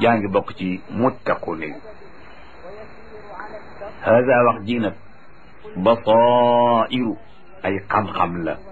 yaa ngi bokk ci muttaquna yi hada wax ji nag basairu ay xam-xam la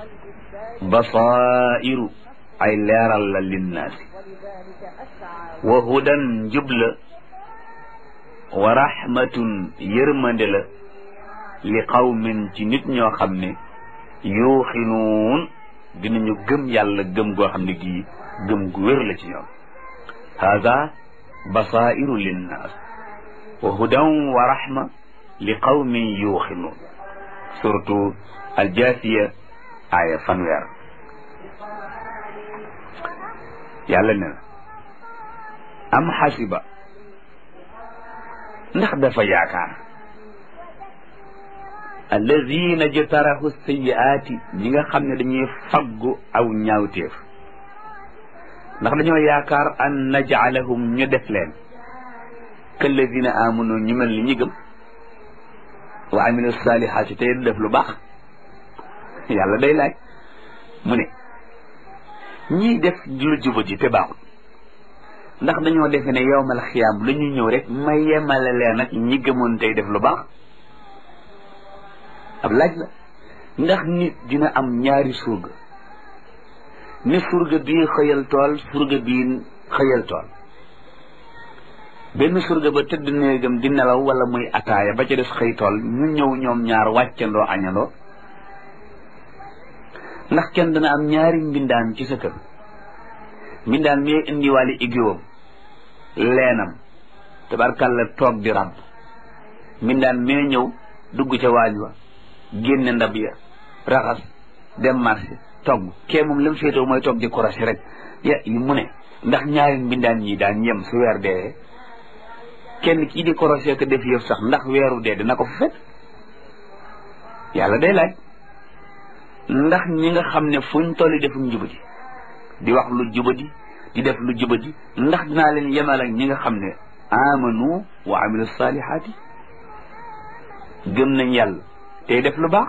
basairu ay leeral la linnaasi wa hudan njubla wa rahmatun yërmande la li qawmin ci nit ñoo xam ne yuuxinuun dinañu gëm yàlla gëm goo xam ne gii gëm gu wér la ci ñoom hada basairu linnaas wa hudan wa rahma li qawmin yuuxinuun surtout aljaasiya aaya fanweer yàlla ne na am xasiba ndax dafa yaakaar alladina jtarahu sayiaati ñi nga xam ne dañuy faggu aw ñaawteef ndax dañoo yaakaar an najcalahum ñu def leen kalladina amanu ñu mel ni ñi gëm wa amilu salihaati tey def lu baax yàlla day laaj mu ne ñii def lu jubati te baaxut ndax dañoo defe ne yowmal xiyaam la ñuy ñëw rek ma yemale leen ak ñi gëmoon tey def lu baax ab laaj la ndax nit dina am ñaari surga ni surga bii xëyal tool surga bii xëyal tool benn surga ba tëdd néegam di nelaw wala muy ataaya ba ca des xëy tool ñu ñëw ñoom ñaar wàccandoo añandoo ndax kenn dana am ñaari mbindaan ci sa kër mbindaan mi indiwaale igiwam leenam tabarkàlla toog di ràbb mbindaan mee ñëw dugg ca waañ wa génne ndab ya raxas dem marché togg kee moom lam féetoo mooy toog di korosé rek ya mu ne ndax ñaari mbindaan ñi daan yem su weer dee kenn kii di korosé ko def yëf sax ndax weeru dee dina ko fa fekk yàlla day laaj ndax ñi nga xam ne fuñ tolli defum jubadi di wax lu jubadi di def lu jubadi ndax dinaa leen yemal ak ñi nga xam ne amanu wa amilu salihaati gëm nañ yàlla tey def lu baax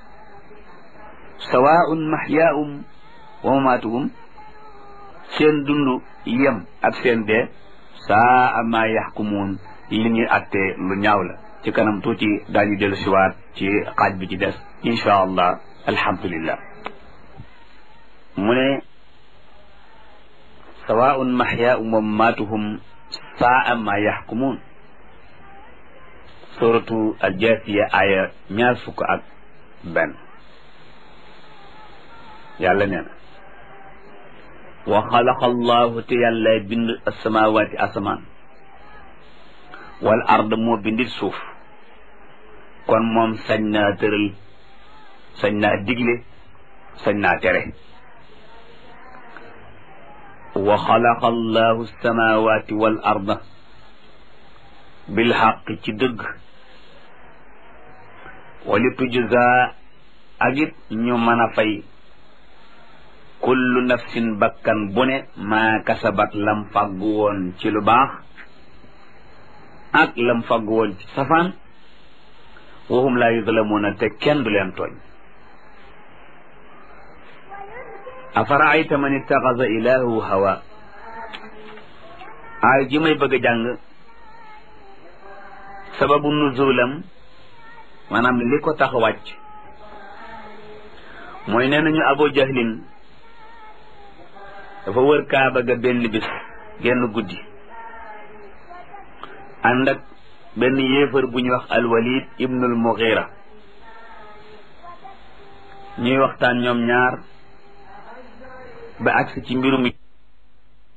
sawaun mahyaahum wa mamaatuhum seen dund yem ak seen dee saa ma yaxkumuun li ñuy attee lu ñaaw la ci kanam tuuti daañu dellu siwaat ci xaaj bi ci des insha allah alhamdulillah mu ne sawaun mahyaahum wa mamaatuhum saa ma yaxkumuun suratu aljaasiya aya ñaar fukk ak benn yàlla nee na wa xalaqa allahu te yàlla bind asamawaati asamaan wal ard moo bindit suuf kon moom sañ naa tëral sañ naa digle sañ naa tere wa xalaqa allahu asamawaati wal arda bil xaq ci dëgg wali tujza ak it ñu mën a fay kullu nafsin bakkan bu ne maa kasabat lam fàggu woon ci lu baax ak lam fàggu woon ci safaan waxum laa yuzlamuuna te kenn du leen tooñ afaraayta man ittaxasa ilaahu hawa aay ji may bëgg a jàng sababu nuzulam maanaam li ko tax wàcc mooy nee nañu abu jahlin dafa wër kaaba ga benn bis genn guddi ànd ak benn yéefar bu ñuy wax alwalid ibnul mughira ñuy waxtaan ñoom ñaar ba agsi ci mbirum